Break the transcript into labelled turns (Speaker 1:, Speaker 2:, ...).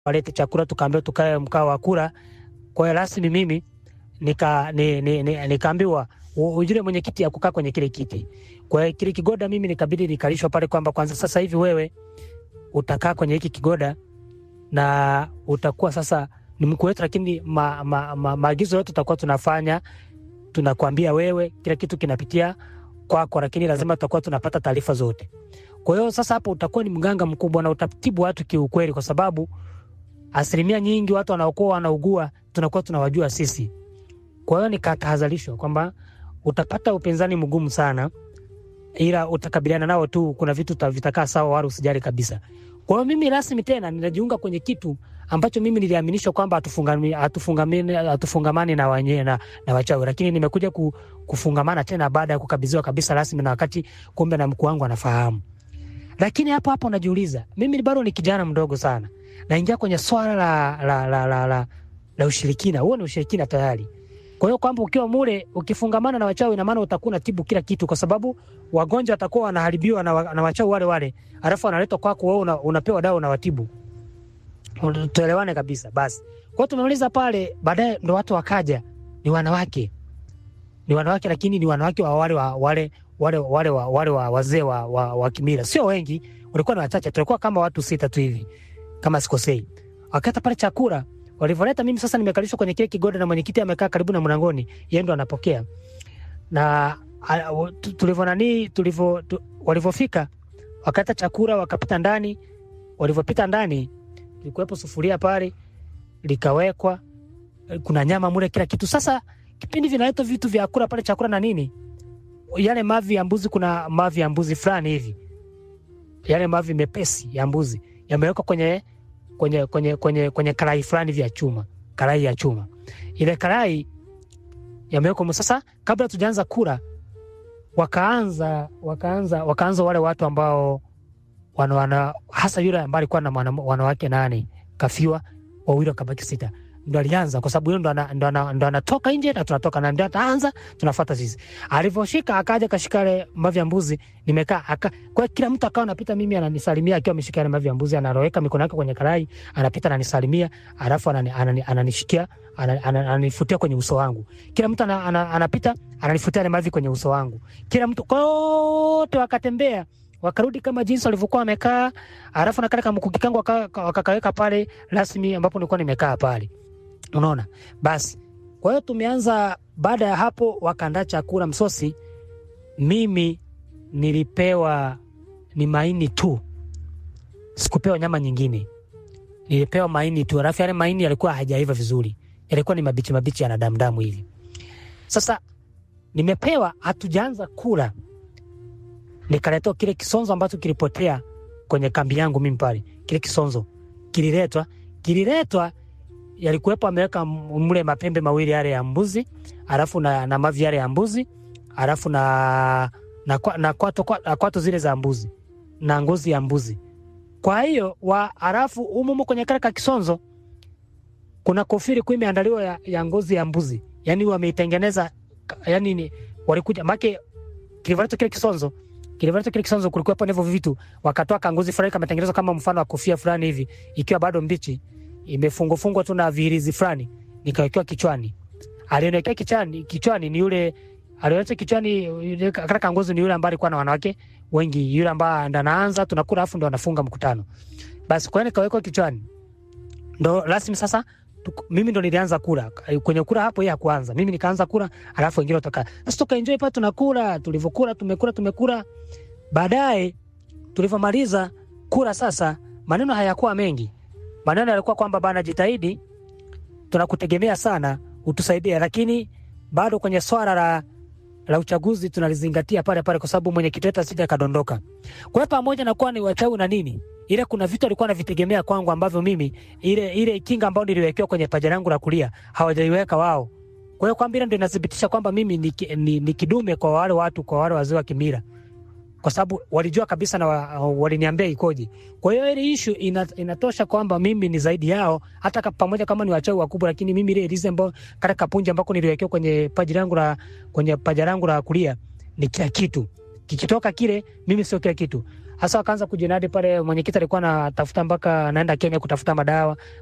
Speaker 1: walete chakula, tukaambiwa tukae mkao wa kula. Kwa hiyo rasmi mimi nika ni, ni, ni, nikaambiwa u- ujue mwenyekiti ya kukaa kwenye kile kiti. Kwa hiyo kile kigoda mimi nikabidi nikalishwa pale kwamba kwanza sasa hivi wewe utakaa kwenye hiki kigoda na utakuwa sasa ni mkuu wetu, lakini maagizo ma, ma, maagizo yote tutakuwa tunafanya, tunakwambia wewe, kila kitu kinapitia kwako, lakini lazima tutakuwa tunapata taarifa zote. Kwa hiyo sasa hapo utakuwa ni mganga mkubwa na utatibu watu kiukweli, kwa sababu asilimia nyingi watu wanaokuwa wanaugua tunakuwa tunawajua sisi. Kwa hiyo nikatahadharishwa kwamba utapata upinzani mgumu sana, ila utakabiliana nao tu, kuna vitu uta- vitakaa sawa, wala usijali kabisa. Kwa hiyo mimi rasmi tena ninajiunga kwenye kitu ambacho mimi niliaminishwa kwamba hatufungami- hatufungamani hatufungamani na, wanye, na, na wachawi, lakini nimekuja ku, kufungamana tena baada ya kukabidhiwa kabisa rasmi, na wakati kumbe na mkuu wangu anafahamu. Lakini hapo hapo najiuliza, mimi bado ni kijana mdogo sana, naingia kwenye swala la, la, la, la, la, la ushirikina. Huo ni ushirikina tayari. Kwa hiyo kwamba ukiwa mule ukifungamana na wachawi, ina maana utakuwa unatibu kila kitu, kwa sababu wagonjwa watakuwa wanaharibiwa na, wa, na wachawi wale wale, alafu wanaletwa kwako wewe, una, unapewa dawa unawatibu. Tuelewane kabisa. Basi kwa hiyo tumemaliza pale, baadaye ndo watu wakaja, ni wanawake, ni wanawake, lakini ni wanawake wa wale wa wale wale wale wa wale wa wazee wa, wa, wa kimila, sio wengi, walikuwa ni wachache, tulikuwa kama watu sita tu hivi kama sikosei. Wakata pale chakula walivyoleta, mimi sasa nimekalishwa kwenye kile kigoda na mwenyekiti amekaa karibu na mlangoni, yeye ndo anapokea na a- wa- tu- tulivyo nani tulivyo tu, walivyofika wakata chakula wakapita ndani. Walivyopita ndani, ilikuwepo sufuria pale likawekwa, kuna nyama mule, kila kitu. Sasa kipindi vinaletwa vitu vya kula pale, chakula na nini, yale mavi ya mbuzi, kuna mavi ya mbuzi fulani hivi, yale mavi mepesi ya mbuzi yamewekwa kwenye kwenye kwenye kwenye kwenye karai fulani vya chuma, karai ya chuma. Ile karai yamewekwa mu- sasa, kabla tujaanza kula, wakaanza wakaanza wakaanza wale watu ambao wana, wana hasa yule ambaye alikuwa na mwana- wanawake nane kafiwa, wawili wakabaki sita, ndo alianza kwa sababu yule ndo ana- ndo ana- ndo anatoka nje na tunatoka na ndio ataanza, tunafuata sisi. Alivyoshika akaja kashika yale mavi ya mbuzi, nimekaa aka, kwa hiyo kila mtu akawa anapita, mimi ananisalimia akiwa ameshika yale mavi ya mbuzi, anaroweka mikono yake kwenye karai, anapita ananisalimia, alafu anani, anani, ananishikia ana- ana- ananifutia kwenye uso wangu. Kila mtu ana, ana, anapita ananifutia yale mavi kwenye uso wangu, kila mtu kwa wote wakatembea wakarudi kama jinsi walivyokuwa wamekaa, alafu na kale kamkuki kangu waka- wakakaweka pale rasmi ambapo nilikuwa nimekaa pale, unaona. Basi kwa hiyo tumeanza. Baada ya hapo, wakaandaa chakula msosi, mimi nilipewa ni maini tu, sikupewa nyama nyingine, nilipewa maini tu, alafu yale maini yalikuwa hajaiva vizuri, yalikuwa ni mabichi mabichi, yana damu damu hivi. Sasa nimepewa, hatujaanza kula nikaletewa kile kisonzo ambacho kilipotea kwenye kambi yangu mimi pale. Kile kisonzo kililetwa, kililetwa yalikuwepo, ameweka m- mle mapembe mawili yale ya mbuzi, alafu na, na mavi yale ya mbuzi, alafu na na, kwa- na kwato, kwa- na kwato zile za mbuzi na ngozi ya mbuzi. Kwa hiyo wa alafu umumu kwenye kale ka kisonzo kuna kofiri kwa imeandaliwa ya, ya ngozi ya mbuzi, yani wameitengeneza, ka- yani ni walikuja make kilivyoletwa kile kisonzo kilivyoletwa kile kisonzo, kulikuwa hapo hivyo vitu, wakatoa kanguzi fulani kametengenezwa kama mfano wa kofia fulani hivi, ikiwa bado mbichi, imefungwa fungwa tu na vihirizi fulani, nikawekewa kichwani. Alionekea kichwani, kichwani ni yule aliweka kichwani, yule kaka kanguzi ni yule ambaye alikuwa na wanawake wengi, yule ambaye ndo anaanza tunakula, afu ndo anafunga mkutano. Basi kwa hiyo nikawekwa kichwani, ndo rasmi sasa tuko- mimi ndo nilianza kula kwenye kula hapo, yeye hakuanza, mimi nikaanza kula, alafu wengine watoka. Sasa tukaenjoy pale, tunakula, tulivyokula, tumekula, tumekula. Baadaye tulivyomaliza kula, sasa maneno hayakuwa mengi, maneno yalikuwa kwamba bana, jitahidi, tunakutegemea sana, utusaidie, lakini bado kwenye swala la la uchaguzi tunalizingatia pale pale, kwa sababu mwenyekiti wetu asije akadondoka. Kwa hiyo pamoja na kuwa ni wachawi na nini, ile kuna vitu alikuwa anavitegemea kwangu ambavyo mimi ile ile kinga ambayo niliwekewa kwenye paja langu la kulia hawajaiweka wao. Kwa hiyo kwamba ile ndio inathibitisha kwamba mimi ni, ki- ni, ni kidume kwa wale watu, kwa wale wazee wa kimila, kwa sababu walijua kabisa na wa, waliniambia ikoje. Kwa hiyo ile issue ina, inatosha kwamba mimi ni zaidi yao, hata ka, pamoja kama ni wachawi wakubwa, lakini mimi ile ilize ambao kata kapunja ambako niliwekewa kwenye paji langu la kwenye paja langu la kulia ni kila kitu. Kikitoka kile, mimi sio kila kitu. hasa wakaanza kujinadi pale. Mwenyekiti alikuwa anatafuta mpaka anaenda Kenya kutafuta madawa